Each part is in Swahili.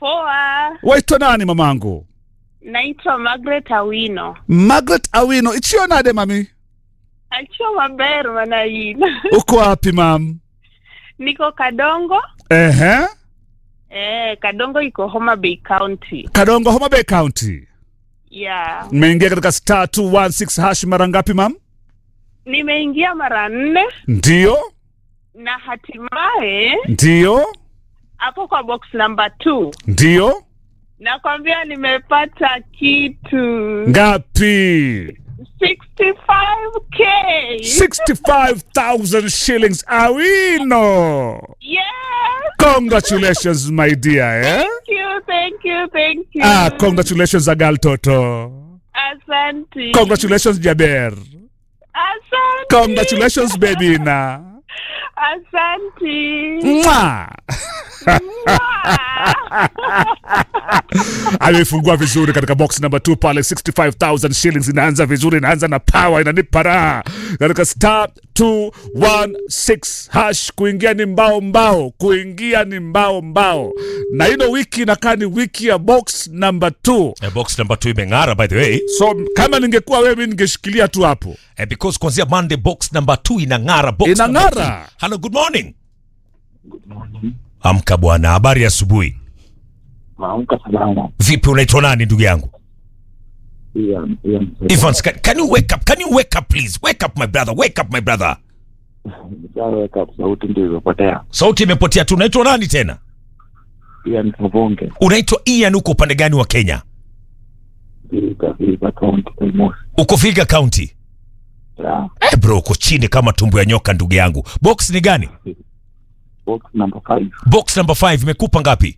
Poa, waitwa nani mamangu naitwa Margaret Awino. margaret awino ichionade mami Acho maber mana in. uko wapi mam Niko Kadongo. ehe Eh, Kadongo iko Homa Bay County. kadongo homa bay county Yeah. mmeingia katika star 216 hash mara ngapi mam Nimeingia mara nne ndiyo na hatimaye ndiyo hapo kwa box number 2 ndiyo nakwambia nimepata kitu ngapi 65k. 65000 shillings awino Yes. congratulations my dear eh? Thank you, thank you, thank you. ah, congratulations agal toto Asante. congratulations jaber Asante. congratulations bebina Asante. Mwah! amefungua vizuri katika box number 2 pale 65000 shillings inaanza vizuri inaanza na power inanipa raha katika star 216 hash kuingia ni mbao mbao kuingia ni mbao mbao na ino wiki inakaa ni wiki ya box number 2 Eh, box number 2 imeng'ara by the way so kama ningekuwa wewe mi ningeshikilia tu hapo eh, because kuanzia monday box number 2 inang'ara box Inang'ara. number two. hello good morning amka bwana habari ya asubuhi Maamka salama. vipi unaitwa nani ndugu yangu Ian, Ian, Evans, can, can you wake up? Can you wake up please? Wake up my brother. Wake up my brother. nishaweka sauti ndio imepotea. Sauti imepotea tu. Unaitwa nani tena? Ian Savonge, Unaitwa Ian, uko upande gani wa Kenya? Vihiga, Vihiga County, Kaimosi. Uko Vihiga County. Yeah, Eh bro, uko chini kama tumbo ya nyoka ndugu yangu. Box ni gani? box number 5, Box number 5 imekupa ngapi?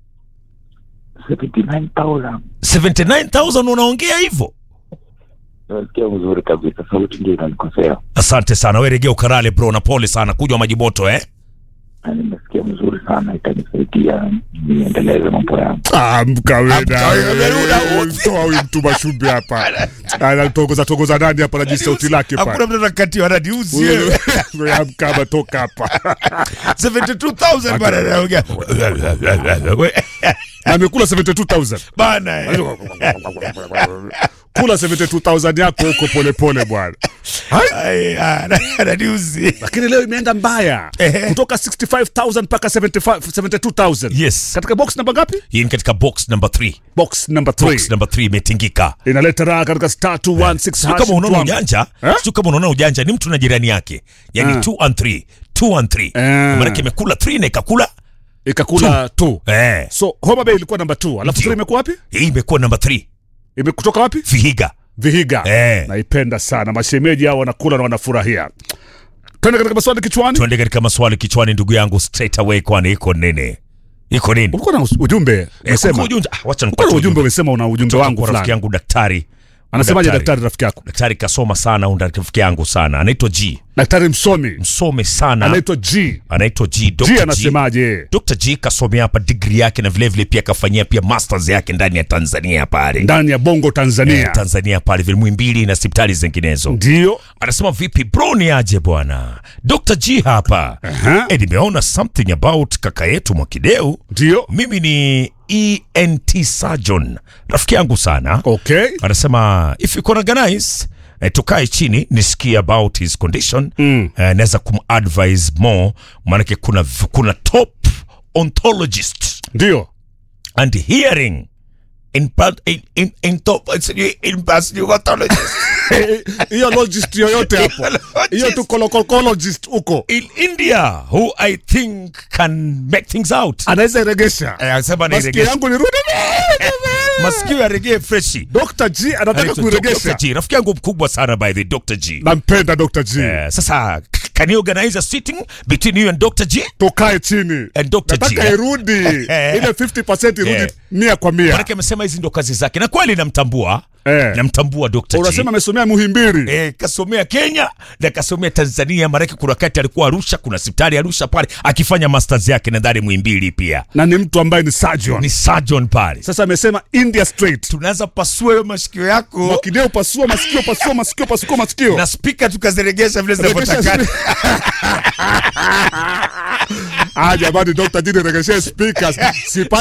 79,000. 79000 unaongea hivyo? Nasikia vizuri kabisa, sauti ndio inanikosea. Asante sana. Wewe regea ukarale bro na pole sana. Kunywa maji moto eh? Na nimesikia vizuri sana, itanisaidia niendeleze mambo yangu. amka Amka wewe, Ruda. toa huyu mtu mashumbi hapa anatogoza togoza nani hapa na sauti lake pale mtu atakatiwa na diuzi. Wewe amka hapa toka hapa 72000 bana anaongea. amekula 72000 Bana. eh. kula 72000 yako huko polepole bwana Ai, ana- ananiuzi. lakini leo imeenda mbaya Ehe. kutoka 65000 mpaka 75 72000 Yes. katika box namba ngapi Hii ni katika box number 3. box number Box 3 number 3 imetingika. inaleta raha katika star 216 Sio hash kama unaona mtu wangu. ujanja, Eh? sio kama unaona ujanja, ni mtu na jirani yake. Yaani Ah. 2 and 3, 2 and 3. Eh. Maana imekula 3 na ikakula ikakula 2 eh. so homa bay ilikuwa namba 2 alafu Ndio. 3 imekuwa wapi Hii imekuwa number 3. imekutoka wapi Vihiga. vihiga Eh. naipenda sana mashemeji hao wanakula na wanafurahia twende katika maswali kichwani Tuende katika maswali kichwani ndugu yangu straight away kwani iko nini? Iko nini? ulikuwa na us- ujumbe Eh, umesema kuko ujumbe. Ah, wacha ulikuwa nikupatie na ujumbe ujumbe umesema una ujumbe wangu kwa rafiki fulani yangu daktari. anasemaje daktari rafiki yako Daktari kasoma sana, huyu rafiki yangu sana. Anaitwa G. daktari msomi Msome sana. anaitwa g Anaitwa G. Dr. g G. anasemaje Dr. G kasomea hapa degree yake na vile vile pia kafanyia pia masters yake ndani ya Tanzania pale. ndani ya bongo tanzania Eh, Tanzania pale vile Muhimbili na hospitali zinginezo. ndio Anasema vipi bro, ni aje bwana? Dr. G hapa. Aha. Eh, nimeona something about kaka yetu Mwakideu. ndio Mimi ni ENT surgeon, rafiki yangu sana. okay Anasema if you can organize eh, tukae chini nisikie about his condition mm. eh, naweza kumadvise more maanake kuna, kuna top ontologist ndio and hearing in, part- in, in, in top in pathology hiyo logist yoyote hapo hiyo tu colocologist huko in India who I think can make things out. anaweza iregesha Eh, Anasema masikio niregeshe yangu nirudi masikio yaregee freshi. Dr. G anataka Anaitwa kuiregesha Dr. G, rafiki yangu mkubwa sana by the Dr. G. nampenda Dr. G Eh, sasa can you organize a sitting between you and Dr. G? tukae chini And Dr. G, nataka eh? irudi ile 50% irudi Yeah. mia kwa mia Manake amesema hizi ndo kazi zake na kweli namtambua Eh. namtambua Dr. G. unasema amesomea muhimbiri Eh, kasomea Kenya na kasomea Tanzania, maanake kuna wakati alikuwa Arusha, kuna hospitali Arusha pale akifanya masters yake nadhani Muhimbili pia na ni mtu ambaye ni surgeon ni surgeon pale. sasa amesema india straight Tunaanza pasua hiyo masikio yako mwakideo pasua masikio pasua masikio pasua masikio na spika tukaziregesha vile Regesha zinavyotakana. ah jamani dr jini regeshe speakers